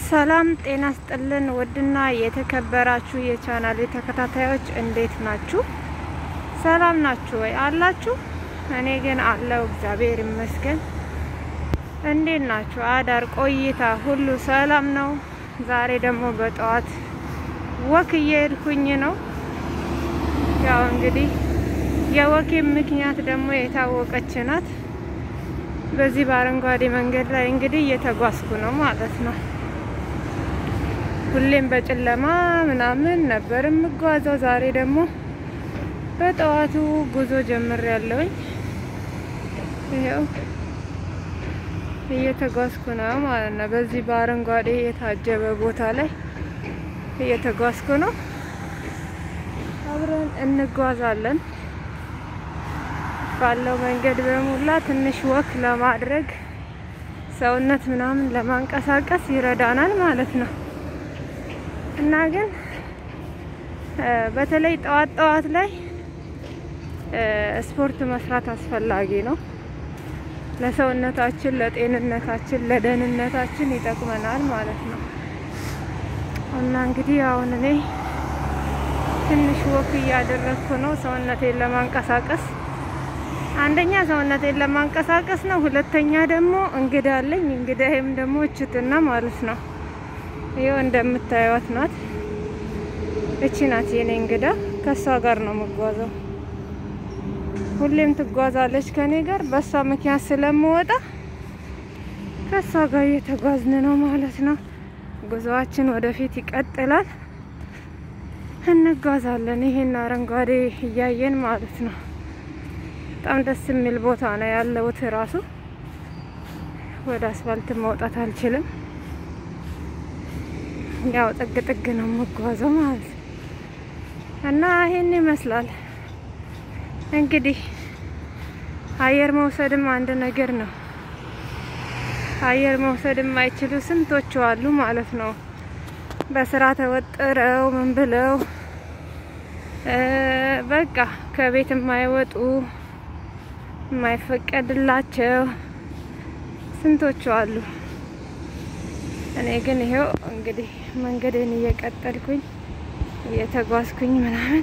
ሰላም ጤና ስጥልን። ውድና የተከበራችሁ የቻናል ተከታታዮች እንዴት ናችሁ? ሰላም ናችሁ ወይ? አላችሁ? እኔ ግን አለው እግዚአብሔር ይመስገን። እንዴት ናችሁ? አዳር ቆይታ ሁሉ ሰላም ነው? ዛሬ ደግሞ በጠዋት ወክ እየሄድኩኝ ነው። ያው እንግዲህ የወኬ ምክንያት ደግሞ የታወቀች ናት። በዚህ በአረንጓዴ መንገድ ላይ እንግዲህ እየተጓዝኩ ነው ማለት ነው። ሁሌም በጨለማ ምናምን ነበር የምጓዘው። ዛሬ ደግሞ በጠዋቱ ጉዞ ጀምር ያለውኝ ይኸው እየተጓዝኩ ነው ማለት ነው። በዚህ በአረንጓዴ የታጀበ ቦታ ላይ እየተጓዝኩ ነው። አብረን እንጓዛለን። ባለው መንገድ በሙላ ትንሽ ወክ ለማድረግ ሰውነት ምናምን ለማንቀሳቀስ ይረዳናል ማለት ነው እና ግን በተለይ ጠዋት ጠዋት ላይ ስፖርት መስራት አስፈላጊ ነው። ለሰውነታችን፣ ለጤንነታችን፣ ለደህንነታችን ይጠቅመናል ማለት ነው እና እንግዲህ አሁን እኔ ትንሽ ወክ እያደረግኩ ነው ሰውነቴን ለማንቀሳቀስ አንደኛ ሰውነቴን ለማንቀሳቀስ ነው። ሁለተኛ ደግሞ እንግዳ አለኝ። እንግዳዬም ደግሞ እችትና ማለት ነው። ይኸው እንደምታዩት ናት። እቺ ናት የኔ እንግዳ። ከሷ ጋር ነው የምጓዘው። ሁሌም ትጓዛለች ከኔ ጋር። በሷ ምክንያት ስለምወጣ ከሷ ጋር እየተጓዝን ነው ማለት ነው። ጉዞአችን ወደፊት ይቀጥላል። እንጓዛለን። ይሄን አረንጓዴ እያየን ማለት ነው። በጣም ደስ የሚል ቦታ ነው ያለሁት። ራሱ ወደ አስፋልት መውጣት አልችልም። ያው ጥግ ጥግ ነው የምጓዘው ማለት ነው እና ይሄን ይመስላል እንግዲህ አየር መውሰድም አንድ ነገር ነው። አየር መውሰድ የማይችሉ ስንቶቹ አሉ ማለት ነው። በስራ ተወጥረው ምን ብለው በቃ ከቤት የማይወጡ የማይፈቀድላቸው ስንቶቹ አሉ። እኔ ግን ይሄው እንግዲህ መንገዴን እየቀጠልኩኝ እየተጓዝኩኝ ምናምን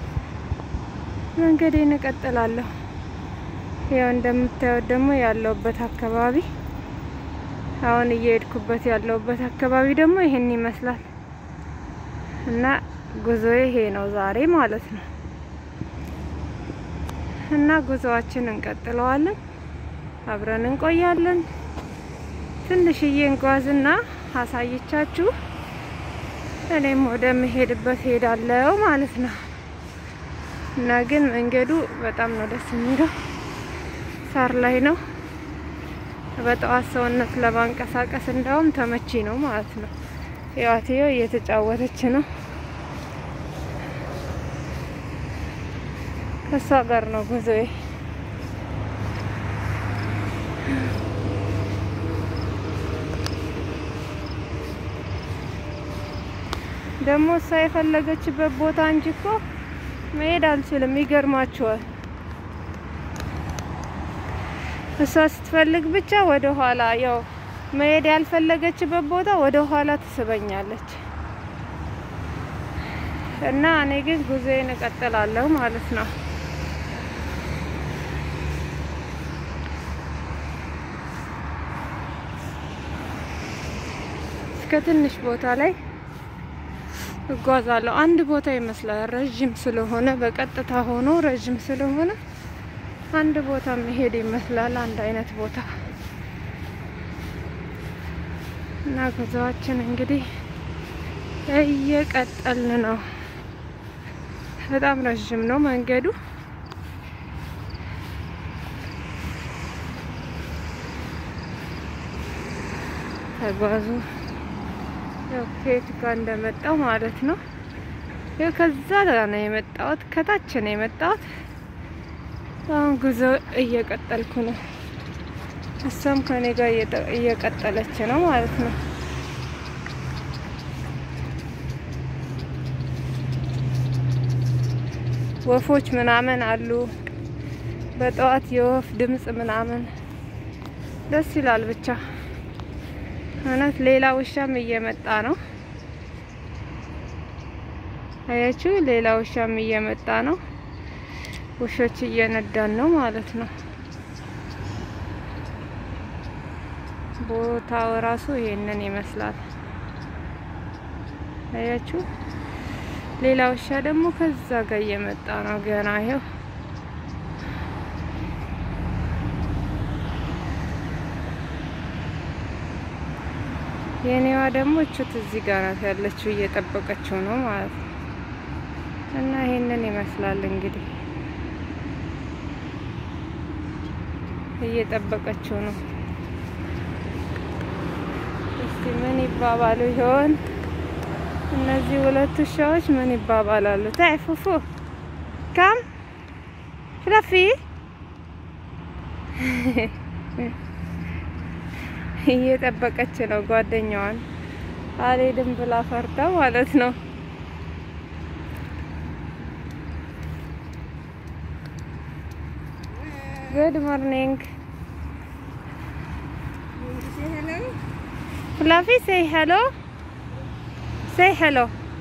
መንገዴን እቀጥላለሁ። ያው እንደምታዩት ደግሞ ያለውበት አካባቢ አሁን እየሄድኩበት ያለውበት አካባቢ ደግሞ ይሄን ይመስላል እና ጉዞዬ ይሄ ነው ዛሬ ማለት ነው። እና ጉዞአችን እንቀጥለዋለን። አብረን እንቆያለን። ትንሽዬ እንጓዝና አሳይቻችሁ እኔም ወደ ምሄድበት ሄዳለው ማለት ነው። እና ግን መንገዱ በጣም ነው ደስ የሚለው። ሳር ላይ ነው። በጠዋት ሰውነት ለማንቀሳቀስ እንዳውም ተመቺ ነው ማለት ነው። ያትዮ እየተጫወተች ነው። ከሷ ጋር ነው ጉዞዬ። ደግሞ እሷ የፈለገችበት ቦታ እንጂ እኮ መሄድ አልችልም። ይገርማችኋል። እሷ ስትፈልግ ብቻ ወደ ኋላ ያው መሄድ ያልፈለገችበት ቦታ ወደ ኋላ ትስበኛለች እና እኔ ግን ጉዞዬን እቀጥላለሁ ማለት ነው። እስከ ትንሽ ቦታ ላይ እጓዛለሁ። አንድ ቦታ ይመስላል ረዥም ስለሆነ በቀጥታ ሆኖ ረዥም ስለሆነ አንድ ቦታ መሄድ ይመስላል። አንድ አይነት ቦታ እና ጉዞአችን እንግዲህ እየቀጠልን ነው። በጣም ረዥም ነው መንገዱ። ተጓዙ ያው ከየት ጋር እንደመጣው ማለት ነው። ያው ከዛ ነው የመጣሁት፣ ከታች ነው የመጣሁት። አሁን ጉዞ እየቀጠልኩ ነው። እሷም ከኔ ጋር እየቀጠለች ነው ማለት ነው። ወፎች ምናምን አሉ። በጠዋት የወፍ ድምጽ ምናምን ደስ ይላል ብቻ እውነት ሌላ ውሻም እየመጣ ነው። አያችሁ፣ ሌላ ውሻም እየመጣ ነው። ውሾች እየነዳን ነው ማለት ነው። ቦታው ራሱ ይሄንን ይመስላል። አያችሁ፣ ሌላ ውሻ ደግሞ ከዛ ጋር እየመጣ ነው ገና ይሄው የኔዋ ደግሞ እቹት እዚህ ጋር ናት ያለችው እየጠበቀችው ነው ማለት ነው። እና ይሄንን ይመስላል እንግዲህ እየጠበቀችው ነው። እስቲ ምን ይባባሉ ይሆን እነዚህ ሁለት ውሻዎች? ምን ይባባላሉ? ታይ ፉፉ ካም ፍለፊ እየጠበቀች ነው ጓደኛዋን። አልሄድም ብላ ፈርዳ ማለት ነው። ጉድ ሞርኒንግ ፍላፊ ሴይ ሄሎ ሴይ ሄሎ።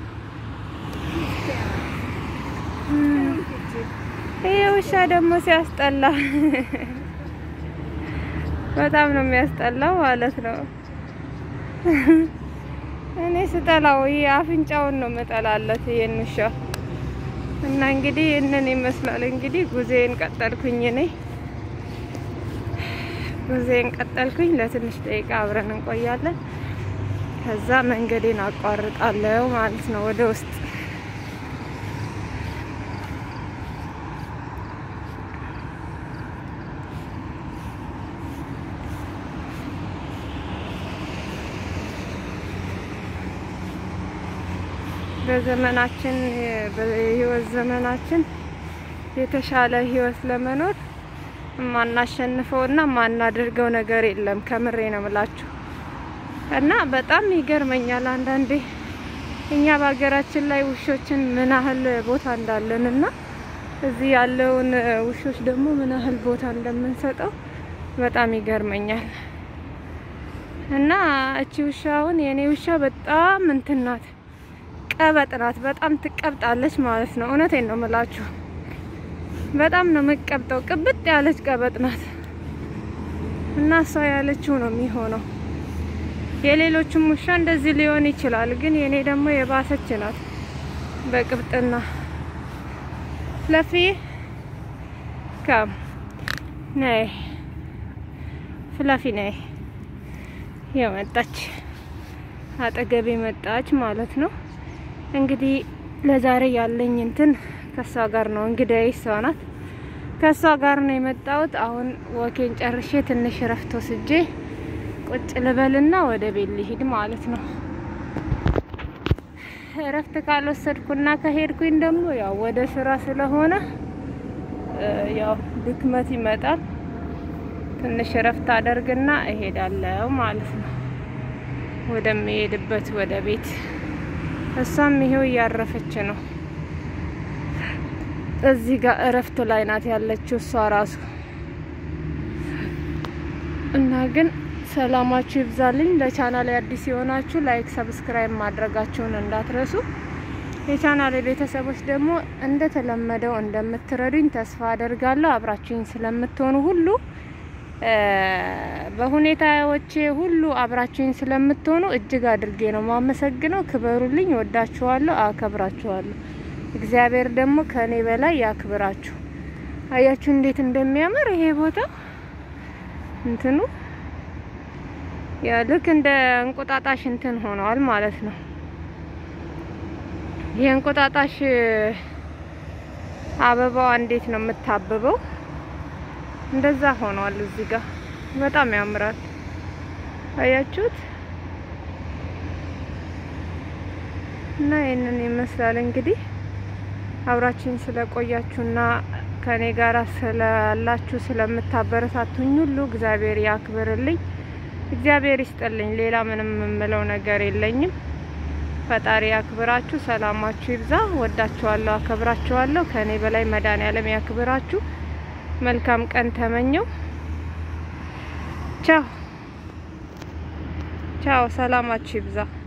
ይሄ ውሻ ደግሞ ሲያስጠላ በጣም ነው የሚያስጠላው ማለት ነው። እኔ ስጠላው ይሄ አፍንጫውን ነው መጠላለት ይሄን ውሻ እና እንግዲህ ይህንን ይመስላል። እንግዲህ ጉዜን ቀጠልኩኝ እኔ ጉዜን ቀጠልኩኝ። ለትንሽ ደቂቃ አብረን እንቆያለን። ከዛ መንገዴን አቋርጣለሁ ማለት ነው ወደ ውስጥ በዘመናችን በህይወት ዘመናችን የተሻለ ህይወት ለመኖር የማናሸንፈውና የማናደርገው ነገር የለም። ከምሬ ነው ምላችሁ እና በጣም ይገርመኛል አንዳንዴ እኛ በሀገራችን ላይ ውሾችን ምን ያህል ቦታ እንዳለን እና እዚህ ያለውን ውሾች ደግሞ ምን ያህል ቦታ እንደምንሰጠው በጣም ይገርመኛል። እና እቺ ውሻ አሁን የእኔ ውሻ በጣም እንትን ናት ቀበጥ ናት። በጣም ትቀብጣለች ማለት ነው። እውነቴን ነው ምላችሁ፣ በጣም ነው የምትቀብጠው። ቅብጥ ያለች ቀበጥ ናት እና እሷ ያለችው ነው የሚሆነው። የሌሎችም ውሻ እንደዚህ ሊሆን ይችላል፣ ግን የኔ ደግሞ የባሰች ናት በቅብጥና። ለፊ ከም ነይ፣ ፍላፊ ነይ። የመጣች አጠገቤ መጣች ማለት ነው። እንግዲህ ለዛሬ ያለኝ እንትን ከሷ ጋር ነው። እንግዲህ እሷ ናት። ከሷ ጋር ነው የመጣሁት። አሁን ወኬን ጨርሼ ትንሽ እረፍት ወስጄ ቁጭ ልበልና ወደ ቤት ልሂድ ማለት ነው። እረፍት ካልወሰድኩና ከሄድኩኝ ደግሞ ያው ወደ ስራ ስለሆነ ያው ድክመት ይመጣል። ትንሽ እረፍት አደርግና እሄዳለሁ ማለት ነው ወደሚሄድበት ወደ ቤት። እሷም ይሄው እያረፈች ነው። እዚህ ጋር እረፍት ላይ ናት ያለችው እሷ ራሱ እና ግን ሰላማችሁ ይብዛልኝ። ለቻናል አዲስ የሆናችሁ ላይክ፣ ሰብስክራይብ ማድረጋችሁን እንዳትረሱ። የቻናል ቤተሰቦች ደግሞ እንደተለመደው እንደምትረዱኝ ተስፋ አደርጋለሁ። አብራችሁኝ ስለምትሆኑ ሁሉ በሁኔታዎቼ ሁሉ አብራችሁኝ ስለምትሆኑ እጅግ አድርጌ ነው ማመሰግነው። ክበሩልኝ። ወዳችኋለሁ፣ አከብራችኋለሁ። እግዚአብሔር ደግሞ ከኔ በላይ ያክብራችሁ። አያችሁ እንዴት እንደሚያምር ይሄ ቦታ እንትኑ ያ ልክ እንደ እንቁጣጣሽ እንትን ሆነዋል ማለት ነው። የእንቁጣጣሽ አበባዋ እንዴት ነው የምታብበው? እንደዛ ሆኗል። እዚህ ጋር በጣም ያምራል። አያችሁት? እና ይህንን ይመስላል እንግዲህ አብራችሁኝ ስለቆያችሁና ከኔ ጋር ስላላችሁ ስለምታበረታቱኝ ሁሉ እግዚአብሔር ያክብርልኝ፣ እግዚአብሔር ይስጥልኝ። ሌላ ምንም የምለው ነገር የለኝም። ፈጣሪ ያክብራችሁ፣ ሰላማችሁ ይብዛ። ወዳችኋለሁ፣ አከብራችኋለሁ። ከኔ በላይ መድኃኔዓለም ያክብራችሁ። መልካም ቀን ተመኘው። ቻው ቻው፣ ሰላማችሁ ይብዛ።